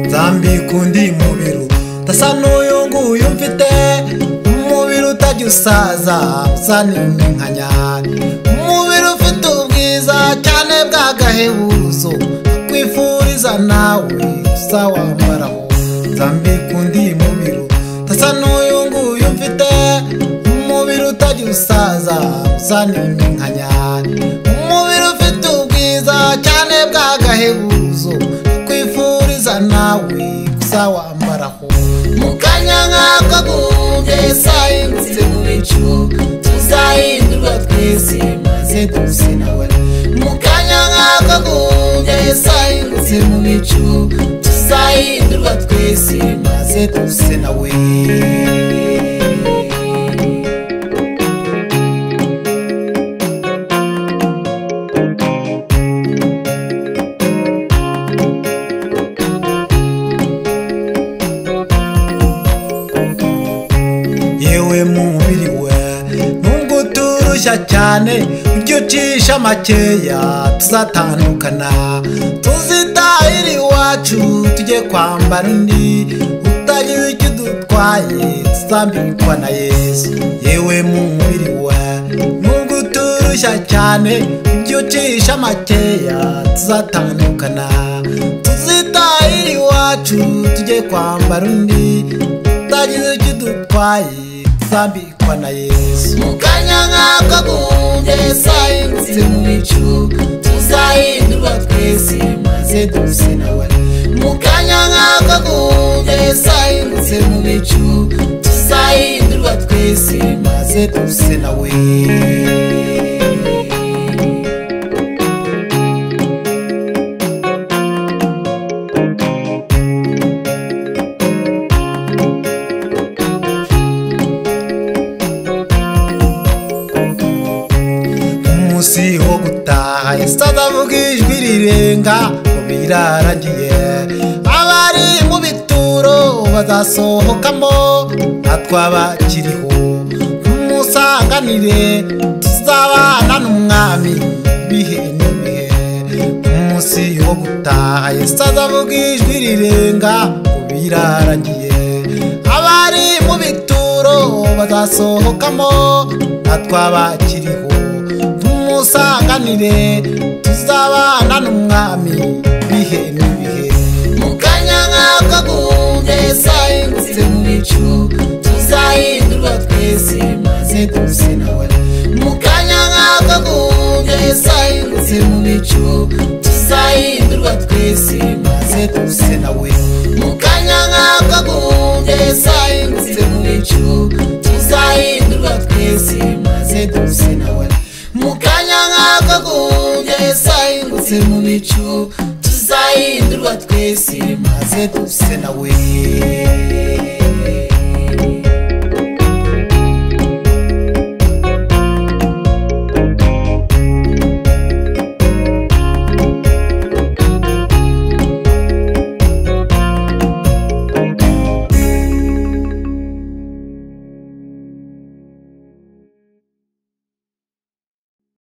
ndambika undi mubiri udasa n'uyu nguyu mfite umubiri utajya usaza usa n'inkanya umubiri ufite ubwiza cyane bw'agahebuzo kwifuriza nawe usa wambaraho ndambika undi mubiri udasa n'uyu nguyu mfite umubiri utajya usaza usa n'inkanya umubiri ufite ubwiza cyane bw'agahebuzo kwifuriza nawe gusa wambaraho mu kanya nk'aka guhunge sayinzi mu bicu tuzahindurwa twese maze duse nawe mu kanya nk'aka guhunge sayinzi mu bicu tuzahindurwa twese maze duse nawe yewe mubiri we nubwo uturushya cyane ujye ucisha makeya tuzatandukana tuzitahire iwacu tujye kwambara undi utagira icyo udutwaye tuzambikwa na yesu yewe mubiri we nubwo uturushya cyane ujye ucisha makeya tuzatandukana tuzitahire iwacu tujye kwambara undi utagize icyo udutwaye tuzambikwa na yesu mu kanya nk'aka guhunge sayinzi mu bicu tuzahindurwa twese maze duse nawe mu kanya nk'aka guhunge sayinzi mu bicu tuzahindurwa twese maze maze duse nawe umunsi wo gutaha yasaza avuga ijwi rirenga ngo birarangiye abari mu bituro bazasohokamo atwabakiriho tumusanganire tuzabana n'umwami ibihe n'ibihe umunsi wo gutaha yasaza avuga ijwi rirenga ngo birarangiye abari mu bituro bazasohokamo atwabakiriho tumusanganire tuzabana n'umwami bihe n'ibihe mu kanya nk'aka guhunge sayinzi mu bicu tuzahindurwa twese maze duse nawe mu kanya nk'aka guhunge sayinzi mu bicu tuzahindurwa twese maze duse duse nawe mu kanya nk'aka guhunge sayinzi mu bicu tuzahindurwa twese maze duse nawe mu kanya nk'aka guhunge sayinzi mu bicu tuzahindurwa twese maze maze duse nawe